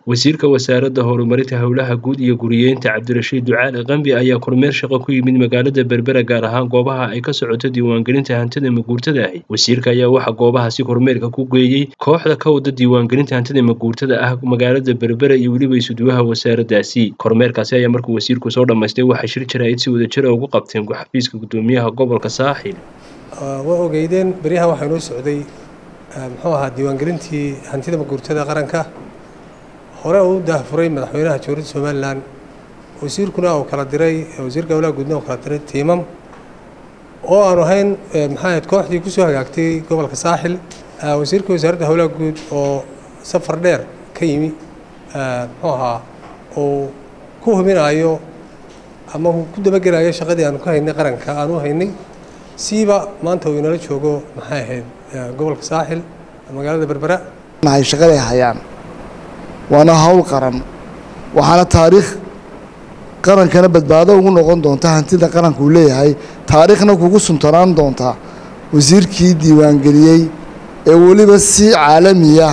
wasiirka wasaaradda horumarinta howlaha guud iyo guriyeynta cabdirashiid ducaale qambi ayaa kormeer shaqo ku yimid magaalada berbera gaar ahaan goobaha ay ka socoto diiwaangelinta hantida maguurtada ahi wasiirka ayaa waxaa goobahaasi kormeerka ku geeyey kooxda ka wada diiwaangelinta hantida maguurtada ah magaalada berbera iyo weliba isuduwaha wasaaraddaasi kormeerkaasi ayaa markuu wasiirku soo dhammaystay waxay shir jaraa'id si wadajira ugu qabteen xafiiska gudoomiyaha gobolka saaxil waa ogeydeen beryahan waxaa inoo socday muxuu ahaa diiwaangelintii hantida maguurtada qaranka hore uu daahfuray madaxweynaha jamhuuriyadda somalilan wasiirkuna uu kala diray wasiirka howlaha guudna uu kala diray tiimam oo aanu ahayn maxaa ahayd kooxdii kusoo hagaagtay gobolka saaxil wasiirka wasaaradda howlaha guud oo safar dheer ka yimi muxuu ahaa uu ku hubinayo ama uu ku dabagelayo shaqadii aanu ka haynay qaranka aanu haynay siiba maanta uu inala joogo maxay ahayd gobolka saaxil magaalada berbera nahay shaqaday hayaan waana hawl qaran waxaana taariikh qarankana badbaado ugu noqon doonta hantida qaranka uu leeyahay taariikhna kugu suntanaan doonta wasiirkii diiwaangeliyey ee weliba si caalamiya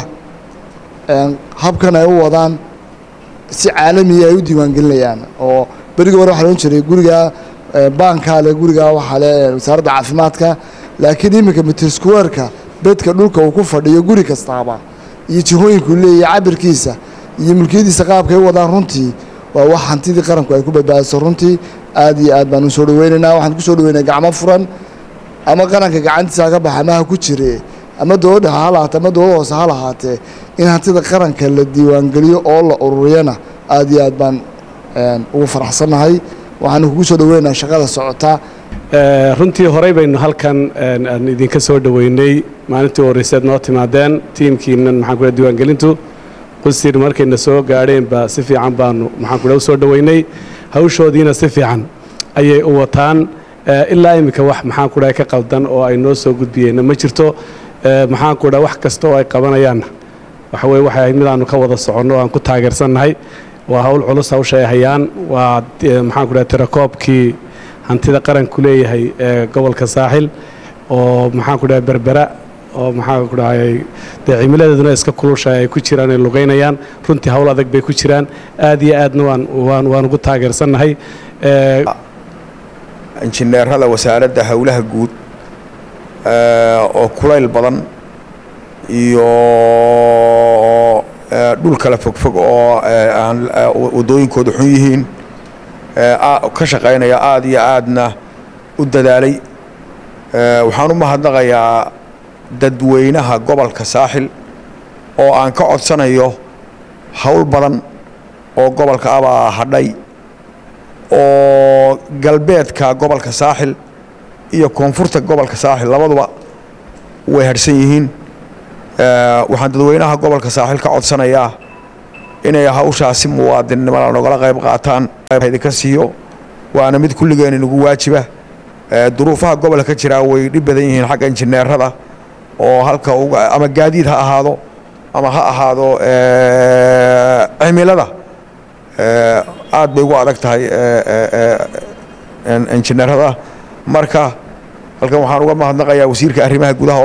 habkan ay u wadaan si caalamiya ay u diiwaangelinayaan oo berigii hore waxaa loon jiray gurigaa baankaa le gurigaa waxaa le wasaaradda caafimaadka laakiin iminka mitrskuweerka bedka dhulka uu ku fadhiyo guri kastaaba iyo jihooyinkuu leeyahay cabirkiisa iyo mulkiyadiisa qaabkay u wadaan runtii waa wax hantidii qaranku ay ku badbaadiso runtii aad iyo aad baan u soo dhaweynaynaa waxaan ku soo dhaweynaa gacmo furan ama qaranka gacantiisa ka baxa amaha ku jire ama dowladda ha lahaatee ama dowladda hoose ha lahaatee in hantida qaranka la diiwaangeliyo oo la ururiyana aad iyo aad baan ugu faraxsannahay waxaanu kugu soo dhaweynaynaa shaqada socota runtii horey baynu halkan aan idinka soo dhoweynay maalintii horeyseed noo timaadeen tiimkiinan maxaan kudha diiwaangelintu qusir markayna soo gaadheenba si fiican baanu maxaan kudha u soo dhoweynay hawshoodiina si fiican ayay u wataan ilaa iminka wax maxaan kudha ka qaldan oo ay noo soo gudbiyeenna ma jirto maxaan kudha wax kasta oo ay qabanayaanna waxa weye waxay ahayd midaanu ka wada soconno o aan ku taageersannahay waa hawl culus hawsha ay hayaan waa maxaan kudha tirakoobkii hantida qaranku leeyahay ee gobolka saaxil oo maxaan ku dhahay berbera oo maxaan ku dhahay dee cimiladeeduna iska kulushahay ay ku jiraan ay lugaynayaan runtii hawl adag bay ku jiraan aad iyo aadna waan waan waan ugu taageersannahay injineerada wasaaradda howlaha guud oo kulayl badan iyo dhul kala fogfog oo aan waddooyinkooda xun yihiin ka shaqaynaya aada iyo aadna u dadaalay waxaan u mahadnaqayaa dadweynaha gobolka saaxil oo aan ka codsanayo howl badan oo gobolka abaa hadhay oo galbeedka gobolka saaxil iyo koonfurta gobolka saaxil labaduba way hadhsan yihiin waxaan dadweynaha gobolka saaxil ka codsanayaa inay hawshaasi muwaadinnimada nogala qayb qaataan idinka siiyo waana mid kulligeen inagu waajiba duruufaha gobolka ka jiraa way dhib badan yihiin xagga injineerada oo halka ama gaadiid ha ahaado ama ha ahaado cimilada aad bay ugu adag tahay injineerada marka halkan waxaan uga mahadnaqayaa wasiirka arrimaha gudaha